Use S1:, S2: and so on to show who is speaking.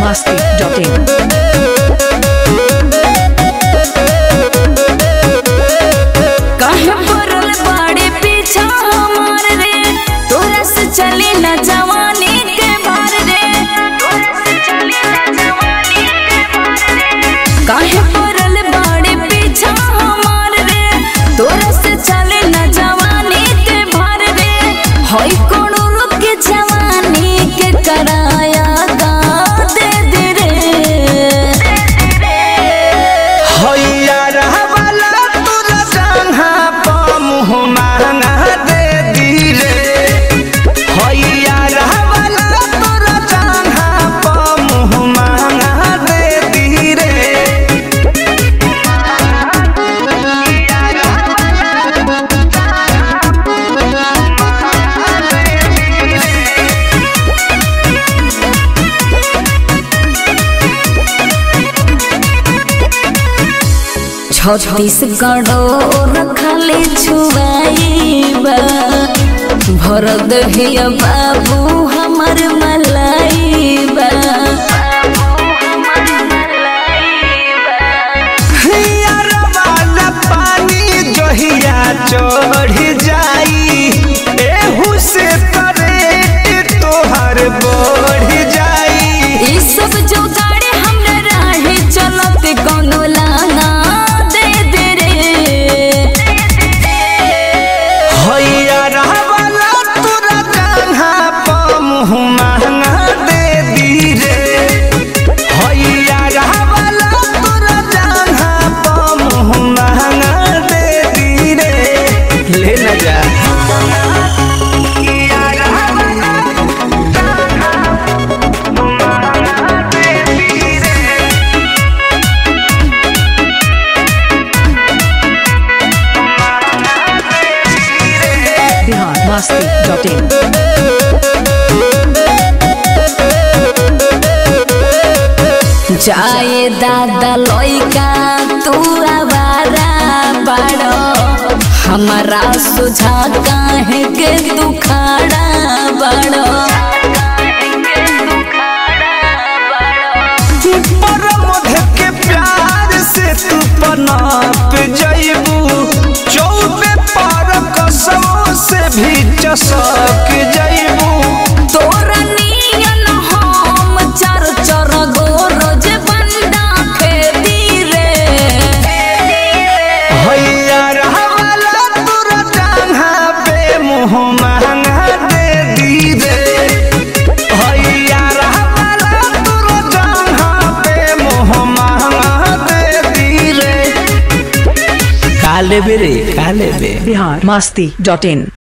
S1: masti.in.
S2: काहे पड़ल बाड़े पीछा हमार रे तोरा से चली न जवानी के भार रे तोरा से चली न जवानी के भार रे काहे पड़ल बाड़े पीछा हमार रे तोरा से चली न जवानी के भार रे होई कोनो रुक के जवानी के कराया गा दे दे रे
S3: हैया रहवाला तोरा जंघा प मुँह महंगा दे दी रे हैया रहवाला तोरा जंघा प मुँह महंगा दे दी रे
S2: छत्तीसगढ़ो रखले छुआईबा भर दहिया बाबू हमर मलाइबा
S3: हैया रहवाला पानी जहिया चढ़ जाई एहू से करेट तोहर बढ़ जाई
S2: ई सब जो गाड़ी हमरा राहे चलत कोनो लाना दे दे रे
S3: हैया रहवाला तोरा जंघा प मुँह महंगा दे दी रे हैया रहवाला तोरा जंघा प मुँह महंगा दे दी रे ले न जा हैया रहवाला महंगा दे दी रे
S1: Bihar masti.in.
S2: जाए दादा लइका तू आवारा बाड़ो हमारा सुझा काहे के तू खाड़ा बाड़ो
S3: परमध के प्यार से तू पनाप जइबू चौबे पर कसमों से भी चसक जइबू
S2: तोरा नियन हम चर चर गो रोज बंदा खेती रे
S3: हैया रहवाला तोरा जंघा पे मुँह महंगा दे दी रे हैया रहवाला तोरा जंघा पे मुँह महंगा दे दी रे काले बेरे काले बे
S1: Bihar masti.in.